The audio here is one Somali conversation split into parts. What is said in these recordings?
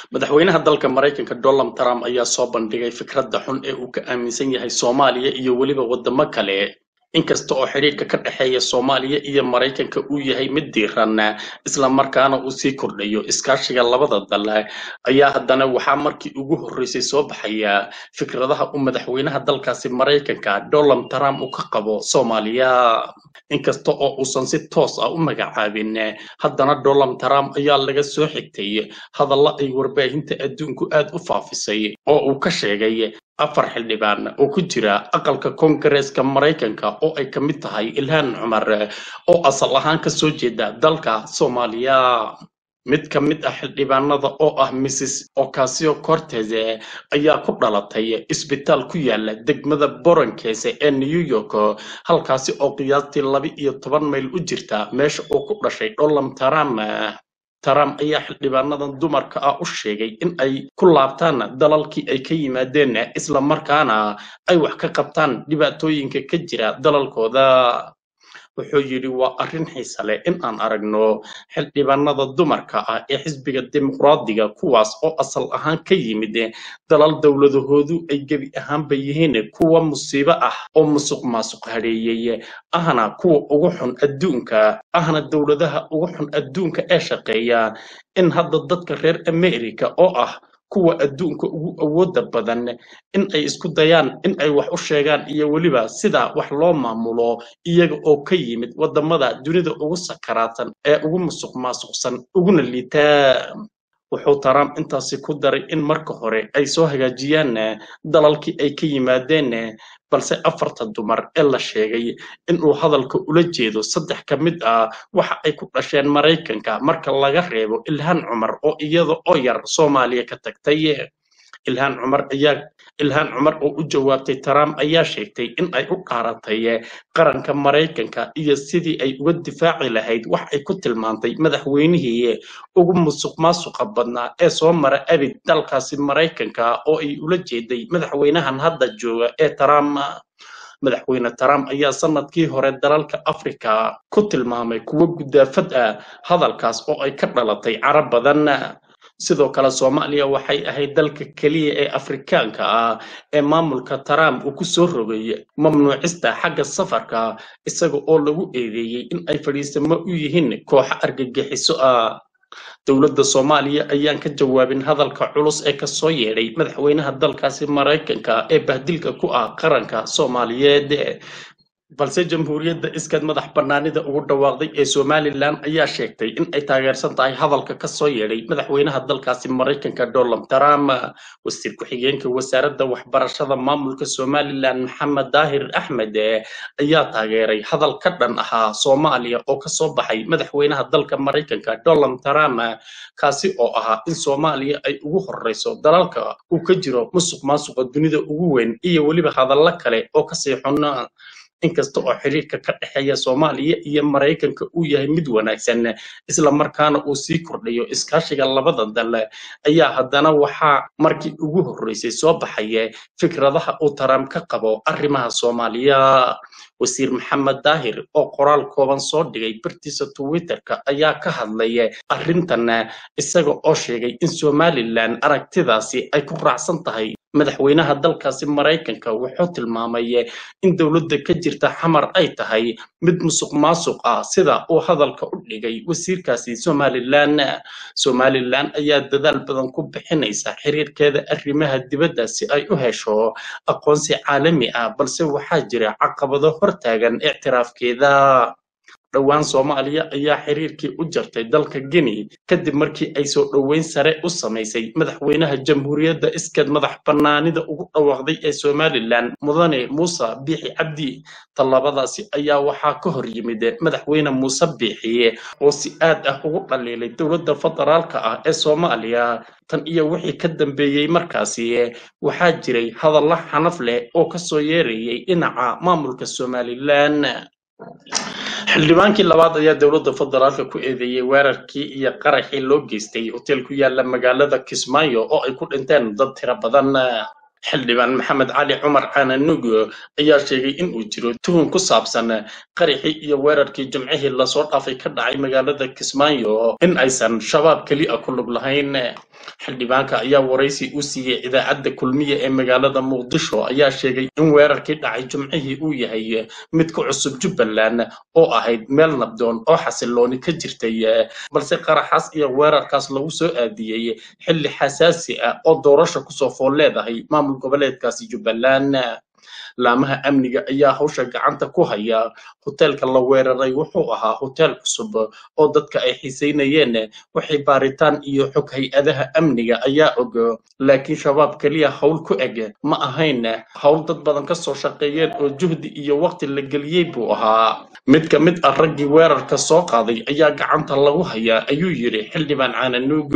madaxweynaha dalka maraykanka donald trump ayaa soo bandhigay fikradda xun ee uu ka aaminsan yahay soomaaliya iyo weliba waddamo kale inkasta oo xidhiidhka ka dhexeeya soomaaliya iyo maraykanka uu yahay mid diiran isla markaana uu sii kordhayo iskaashiga labada dal ayaa haddana waxaa markii ugu horreysay soo baxaya fikradaha uu madaxweynaha dalkaasi maraykanka donald trump uu ka qabo soomaaliya inkasta oo uusan si toos ah u magacaabin haddana donald trump ayaa laga soo xigtay hadalla ay warbaahinta adduunku aad u faafisay oo uu ka sheegay afar xildhibaan oo ku jira aqalka koongareeska maraykanka oo ay ka mid tahay ilhaan cumar oo asal ahaan ka soo jeeda dalka soomaaliya mid ka mid ah xildhibaanada oo ah mrs ocasio cortez ayaa ku dhalatay isbitaal ku yaala degmada boronkeese ee new york halkaasi oo qiyaastii laba iyo toban mayl u jirta meesha uu ku dhashay donald trump trump ayaa xildhibaanadan dumarka ah u sheegay in ay ku laabtaan dalalkii ay ka yimaadeen isla markaana ay wax ka qabtaan dhibaatooyinka ka jira dalalkooda wuxuu yidhi waa arrin xiise leh in aan aragno xildhibaanada dumarka ah ee xisbiga dimuqraadiga kuwaas oo asal ahaan ka yimid dalal dowladahoodu ay gebi ahaanba yihiin kuwa musiibo ah oo musuq maasuq hadheeyey ahna kuwa ugu xun adduunka ahna dowladaha ugu xun adduunka ee shaqeeya in hadda dadka reer america oo ah kuwa adduunka ugu awooda badan in ay isku dayaan in ay wax u sheegaan iyo weliba sida wax loo maamulo iyaga oo ka yimid waddamada dunida ugu sakaraatan ee ugu musuq maasuqsan uguna liitaa wuxuu trump intaasi ku daray in marka hore ay soo hagaajiyaan dalalkii ay ka yimaadeen balse afarta dumar ee la sheegay inuu hadalka ula jeedo saddex ka mid ah waxa ay ku dhasheen maraykanka marka laga reebo ilhaan cumar oo iyada oo yar soomaaliya ka tagtay ilhaan cumar ayaa ilhaan cumar oo u jawaabtay trump ayaa sheegtay in ay u dhaaratay qaranka maraykanka iyo sidii ay uga difaaci lahayd wax ay ku tilmaantay madaxweynihii ugu musuq maasuqa badnaa ee soo mara abid dalkaasi maraykanka oo ay ula jeeday madaxweynahan hadda jooga ee trump madaxweyne trump ayaa sanadkii hore dalalka afrika ku tilmaamay kuwo gudaafad ah hadalkaas oo ay ka dhalatay carab badan sidoo kale soomaaliya waxay ahayd dalka keliya ee afrikaanka ah ee maamulka trump uu ku soo rogay mamnuucista xagga safarka isaga oo lagu eedeeyey in ay fadhiisamo u yihiin kooxo argagixiso ah dowladda soomaaliya ayaan ka jawaabin hadalka culus ee kasoo yeedhay madaxweynaha dalkaasi maraykanka ee bahdilka ku ah qaranka soomaaliyeed balse jamhuuriyadda iskaad madax bannaanida ugu dhawaaqday ee somalilan ayaa sheegtay in ay taageersan tahay hadalka ka soo yeedhay madaxweynaha dalkaasi maraykanka donald trump wasiir ku-xigeenka wasaaradda waxbarashada maamulka somalilan maxamed daahir axmed ayaa taageeray hadal ka dhan ahaa soomaaliya oo kasoo baxay madaxweynaha dalka maraykanka donald trump kaasi oo ahaa in soomaaliya ay ugu horeyso dalalka uu ka jiro musuq maasuqa dunida ugu weyn iyo weliba hadallo kale oo kasii xun inkasta oo xiriirka ka dhexeeya soomaaliya iyo maraykanka uu yahay mid wanaagsan isla markaana uu sii kordhayo iskaashiga labada dal ayaa haddana waxaa markii ugu horreysay soo baxaya fikradaha uu trump ka qabo arrimaha soomaaliya wasiir maxamed daahir oo qoraal kooban soo dhigay bartiisa twitterka ayaa ka hadlaya arrintan isaga oo sheegay in somalilan aragtidaasi ay ku raacsan tahay madaxweynaha dalkaasi maraykanka wuxuu tilmaamay in dowladda ka jirta xamar ay tahay mid musuq maasuq ah sida uu hadalka u dhigay wasiirkaasi somalilan somalilan ayaa dadaal badan ku bixinaysa xiriirkeeda arrimaha dibadda si ay u hesho aqoonsi caalami ah balse waxaa jira caqabado hortaagan ictiraafkeeda dhowaan soomaaliya ayaa xiriirkii u jartay dalka guinea kadib markii ay soo dhoweyn sare u samaysay madaxweynaha jamhuuriyadda iskaed madax bannaanida ugu dhawaaqday ee somalilan mudane muuse biixi cabdi tallabadaasi ayaa waxaa ka hor yimid madaxweyne muuse biixi oo si aad ah ugu dhaliilay dowladda federaalka ah ee soomaaliya tan iyo wixii ka dambeeyey markaasi waxaa jiray hadallo xanaf leh oo kasoo yeerayay dhinaca maamulka somalilan xildhibaankii labaad ayaa dowladda federaalka ku eedeeyey weerarkii iyo qaraxii loo geystay hoteel ku yaala magaalada kismaayo oo ay ku dhinteen dad tiro badan xildhibaan maxamed cali cumar caananug ayaa sheegay in uu jiro tuhun ku saabsan qaraxii iyo weerarkii jimcihii lasoo dhaafay ka dhacay magaalada kismaayo in aysan shabaab keli a ku lug lahayn xildhibaanka ayaa waraysi u siiyey idaacadda kulmiye ee magaalada muqdisho ayaa sheegay in weerarkii dhacay jimcihii uu yahay mid ku cusub jubbaland oo ahayd meel nabdoon oo xasilooni ka jirtay balse qaraxaas iyo weerarkaas lagu soo aadiyey xilli xasaasi ah oo doorasha kusoo fool leedahay maamul goboleedkaasi jubbaland laamaha amniga ayaa hawsha gacanta ku haya hoteelka la weeraray wuxuu ahaa hoteel cusub oo dadka ay xiisaynayeen wixii baaritaan iyo xog hay-adaha amniga ayaa og laakiin shabaab keliya howl ku eg ma ahayn howl dad badan ka soo shaqeeyeen oo juhdi iyo waqti la geliyey buu ahaa mid ka mid ah raggii weerarka soo qaaday ayaa gacanta lagu hayaa ayuu yidhi xildhibaan caananuug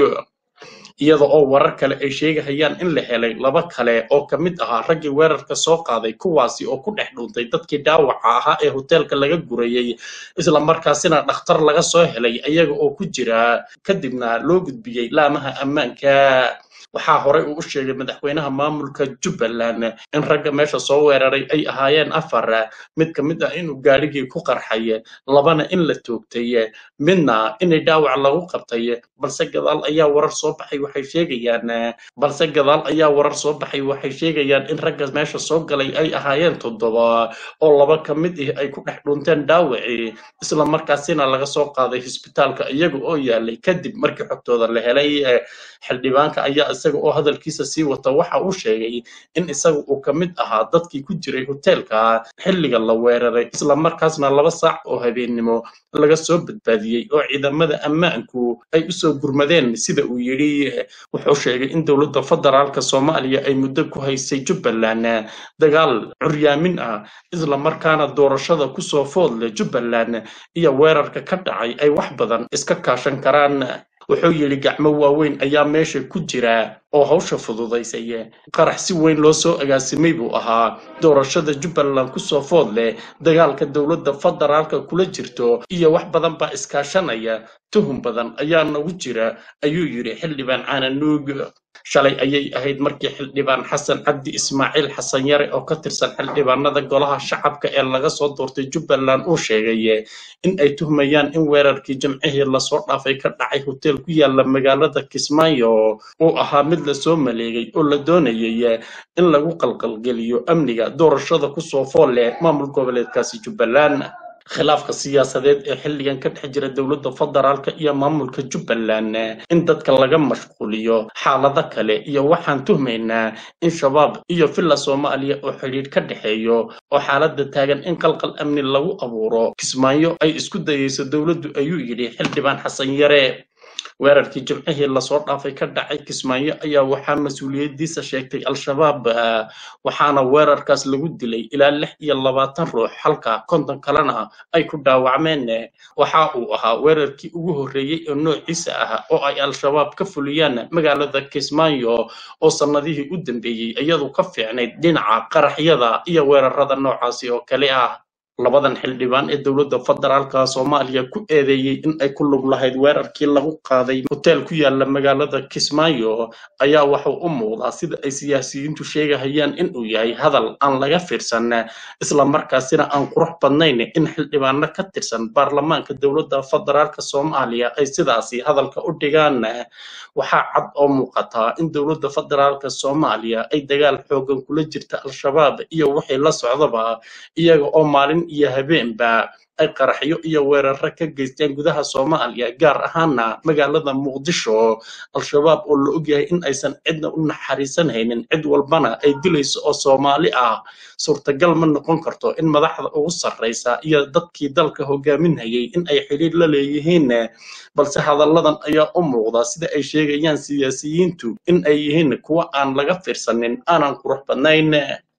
iyada oo warar kale ay sheegahayaan in la helay laba kale oo ka mid ahaa raggii weerarka soo qaaday kuwaasi oo ku dhex dhuuntay dadkii dhaawaca ahaa ee hoteelka laga gurayey isla markaasina dhakhtar laga soo helay iyaga oo ku jira kadibna loo gudbiyey laamaha ammaanka waxaa horey uu u sheegay madaxweynaha maamulka jubbaland in ragga meesha soo weeraray ay ahaayeen afar mid ka mid ah inuu gaadhigii ku qarxay labana in la toogtay midna inay dhaawac lagu qabtay balse gadaal ayaa warar soo baxay waxay sheegayaan balse gadaal ayaa warar soo baxay waxay sheegayaan in ragga meesha soo galay ay ahaayeen toddoba oo laba ka mid ah ay ku dhex dhunteen dhaawacii isla markaasina laga soo qaaday hisbitaalka iyaga oo yaalay kadib markii xogtooda la helay xildhibaanka ayaa isaga oo hadalkiisa sii wata waxa uu sheegay in isaga uu ka mid ahaa dadkii ku jiray hoteelka xilliga la weeraray isla markaasna laba saac oo habeennimo laga soo badbaadiyey oo ciidamada ammaanku ay usoo gurmadeen sida uu yidhi wuxuu sheegay in dowladda federaalka soomaaliya ay muddo ku haysay jubbaland dagaal curyaamin ah isla markaana doorashada kusoo foodle jubbaland iyo weerarka ka dhacay ay wax badan iska kaashan karaan wuxuu yidhi gacmo waaweyn ayaa meesha ku jira oo hawsha fududaysay qarax si weyn loo soo agaasimay buu ahaa doorashada jubbaland kusoo food leh dagaalka dowladda federaalka kula jirto iyo wax badan baa iskaashanaya tuhum badan ayaa nagu jira ayuu yidhi xildhibaan caananuug shalay ayay ahayd markii xildhibaan xasan cabdi ismaaciil xasan yare oo ka tirsan xildhibaanada golaha shacabka ee laga soo doortay jubbaland uu sheegay in ay tuhmayaan in weerarkii jimcihii lasoo dhaafay ka dhacay hoteel ku yaala magaalada kismaayo uu ahaa mid lasoo maleegay oo la doonayay in lagu qalqalgeliyo amniga doorashada kusoo fool leh maamul goboleedkaasi jubbaland khilaafka siyaasadeed ee xilligan ka dhex jira dowladda federaalka iyo maamulka jubbaland in dadka laga mashquuliyo xaalado kale iyo waxaan tuhmaynaa in shabaab iyo villa soomaaliya oo xidhiidh ka dhexeeyo oo xaaladda taagan in qalqal amni lagu abuuro kismaayo ay isku dayayso dowladdu ayuu yidhi xildhibaan xasan yare weerarkii jimcihii lasoo dhaafay ka dhacay kismaayo ayaa waxaa mas-uuliyaddiisa sheegtay al-shabaab waxaana weerarkaas lagu dilay ilaa lix iyo labaatan ruux halka konton kalena ay ku dhaawacmeen waxa uu ahaa weerarkii ugu horreeyey oo noociisa ah oo ay al-shabaab ka fuliyaan magaalada kismaayo oo sannadihii u dambeeyey iyadu ka fiicnayd dhinaca qaraxyada iyo weerarada noocaasi oo kale ah labadan xildhibaan ee dowladda federaalka soomaaliya ku eedeeyey in ay ku lug lahayd weerarkii lagu qaaday hoteel ku yaala magaalada kismaayo ayaa wuxuu u muuqdaa sida ay siyaasiyiintu sheegahayaan in uu yahay hadal aan laga fiirsan isla markaasina aan qurux badnayn in xildhibaano ka tirsan baarlamaanka dowladda federaalka soomaaliya ay sidaasi hadalka u dhigaan waxaa cad oo muuqataa in dowladda federaalka soomaaliya ay dagaal xoogan kula jirta al-shabaab iyo wixii la socdaba iyaga oo maalin iyo habeenba ay qaraxyo iyo weeraro ka geysteen gudaha soomaaliya gaar ahaana magaalada muqdisho al-shabaab oo la ogyahay in aysan cidna u naxariisanhaynin cid walbana ay dilayso oo soomaali ah suurtagal ma noqon karto in madaxda ugu sarraysa iyo dadkii dalka hogaaminhayay in ay xidhiir la leeyihiin balse hadalladan ayaa u muuqda sida ay sheegayaan siyaasiyiintu in ay yihiin kuwa aan laga fiirsanin aanan qurux badnayn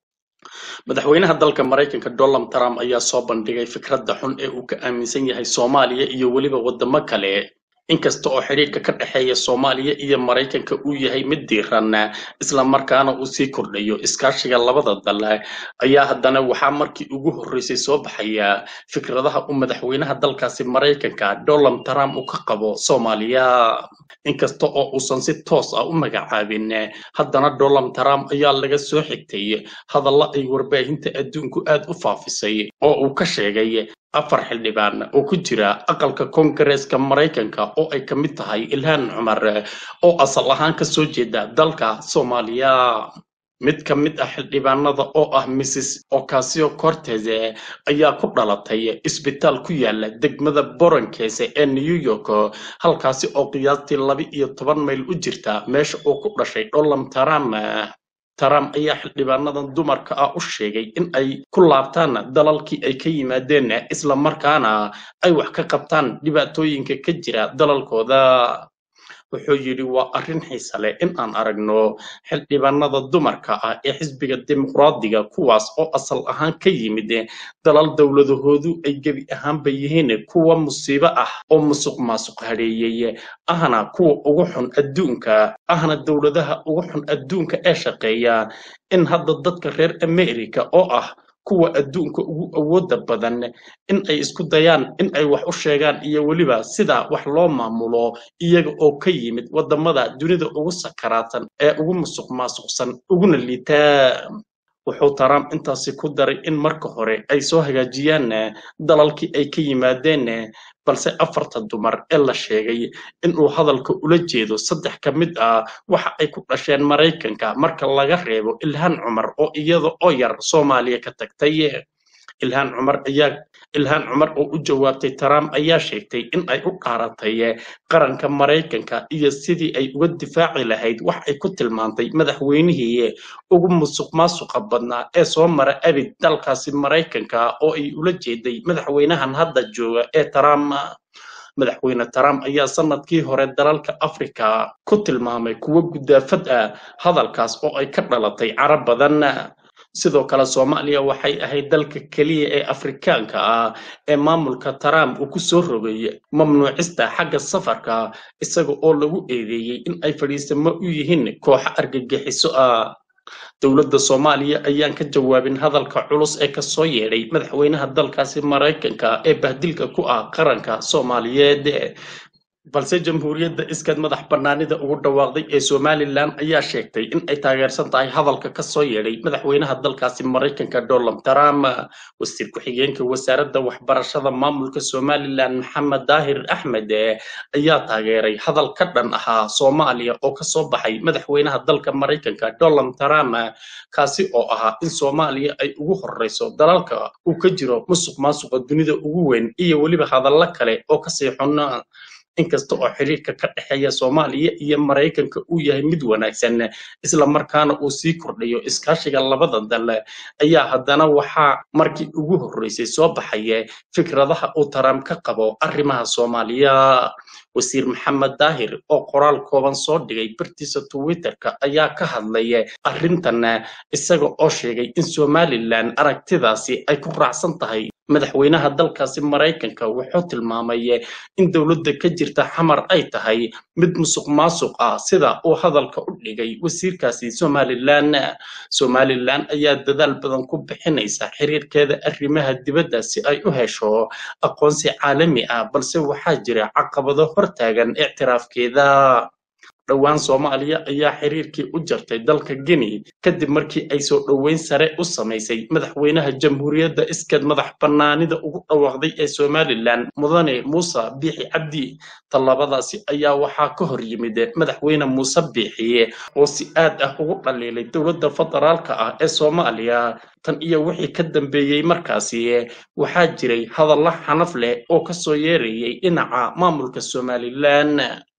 madaxweynaha dalka maraykanka donald trump ayaa soo bandhigay fikradda xun ee uu ka aaminsan yahay soomaaliya iyo weliba waddamo kale inkasta oo xidhiidhka ka dhexeeya soomaaliya iyo maraykanka uu yahay mid diiran isla markaana uu sii kordhayo iskaashiga labada dal ayaa haddana waxaa markii ugu horreysay soo baxaya fikradaha uu madaxweynaha dalkaasi maraykanka donald trump uu ka qabo soomaaliya inkasta oo uusan si toos ah u magacaabin haddana donald trump ayaa laga soo xigtay hadalla ay warbaahinta adduunku aad u faafisay oo uu ka sheegay afar xildhibaan oo ku jira aqalka koongareeska maraykanka oo ay ka mid tahay ilhaan cumar oo asal ahaan ka soo jeeda dalka soomaaliya mid ka mid ah xildhibaanada oo ah mrs ocasio cortez ayaa ku dhalatay isbitaal ku yaala degmada boronkeese ee new york halkaasi oo qiyaastii laba iyo toban mayl u jirta meesha uu ku dhashay donald trump trump ayaa xildhibaanadan dumarka ah u sheegay in ay ku laabtaan dalalkii ay ka yimaadeen isla markaana ay wax ka qabtaan dhibaatooyinka ka jira dalalkooda wuxuu yidhi waa arrin xiise leh in aan aragno xildhibaanada dumarka ah ee xisbiga dimuqraadiga kuwaas oo asal ahaan ka yimid dalal dowladahoodu ay gebi ahaanba yihiin kuwa musiibo ah oo musuq maasuq hadheeyey ahna kuwa ugu xun adduunka ahna dowladaha ugu xun adduunka ee shaqeeya in hadda dadka reer america oo ah kuwa adduunka ugu awooda badan in ay isku dayaan in ay wax u sheegaan iyo weliba sida wax loo maamulo iyaga oo ka yimid wadamada dunida ugu sakaraatan ee ugu musuq maasuqsan uguna liitaa wuxuu trump intaasi ku daray in marka hore ay soo hagaajiyaan dalalkii ay ka yimaadeen balse afarta dumar ee la sheegay inuu hadalka ula jeedo saddex ka mid ah waxa ay ku dhasheen maraykanka marka laga reebo ilhaan cumar oo iyada oo yar soomaaliya ka tagtay ilhaan cumar ayaa ilhaan cumar oo u jawaabtay trump ayaa sheegtay in ay u dhaaratay qaranka maraykanka iyo sidii ay uga difaaci lahayd wax ay ku tilmaantay madaxweynihii ugu musuq maasuqa badnaa ee soo mara abid dalkaasi maraykanka oo ay ula jeeday madaxweynahan hadda jooga ee trump madaxweyne trump ayaa sanadkii hore dalalka afrika ku tilmaamay kuwo gudaafad ah hadalkaas oo ay ka dhalatay carab badan sidoo kale soomaaliya waxay ahayd dalka keliya ee afrikaanka ah ee maamulka trump uu ku soo rogay mamnuucista xagga safarka isaga oo lagu eedeeyey in ay fadhiisamo u yihiin kooxo argagixiso ah dowladda soomaaliya ayaan ka jawaabin hadalka culus ee kasoo yeedhay madaxweynaha dalkaasi maraykanka ee bahdilka ku ah qaranka soomaaliyeed balse jamhuuriyadda iskaed madax bannaanida ugu dhawaaqday ee somalilan ayaa sheegtay in ay taageersan tahay hadalka ka soo yeedhay madaxweynaha dalkaasi maraykanka donald trump wasiir ku-xigeenka wasaaradda waxbarashada maamulka somalilan maxamed daahir axmed ayaa taageeray hadal ka dhan ahaa soomaaliya oo kasoo baxay madaxweynaha dalka maraykanka donald trump kaasi oo ahaa in soomaaliya ay ugu horeyso dalalka uu ka jiro musuq maasuqa dunida ugu weyn iyo weliba hadallo kale oo kasii xun inkasta oo xiriirka ka dhexeeya soomaaliya iyo maraykanka uu yahay mid wanaagsan isla markaana uu sii kordhayo iskaashiga labada dal ayaa haddana waxaa markii ugu horreysay soo baxaya fikradaha uu trump ka qabo arrimaha soomaaliya wasiir maxamed daahir oo qoraal kooban soo dhigay bartiisa twitterka ayaa ka hadlaya arrintan isaga oo sheegay in somalilan aragtidaasi ay ku raacsan tahay madaxweynaha dalkaasi maraykanka wuxuu tilmaamay in dowladda ka jirta xamar ay tahay mid musuq maasuq ah sida uu hadalka u dhigay wasiirkaasi somalilan somalilan ayaa dadaal badan ku bixinaysa xiriirkeeda arrimaha dibadda si ay u hesho aqoonsi caalami ah balse waxaa jira caqabado hortaagan ictiraafkeeda dhowaan soomaaliya ayaa xiriirkii u jartay dalka guinea kadib markii ay soo dhoweyn sare u samaysay madaxweynaha jamhuuriyadda iskeed madax bannaanida ugu dhawaaqday ee somalilan mudane muuse biixi cabdi tallabadaasi ayaa waxaa ka hor yimid madaxweyne muuse biixi oo si aad ah ugu dhaliilay dowladda federaalka ah ee soomaaliya tan iyo wixii ka dambeeyey markaasi waxaa jiray hadallo xanaf leh oo kasoo yeerayay dhinaca maamulka somalilan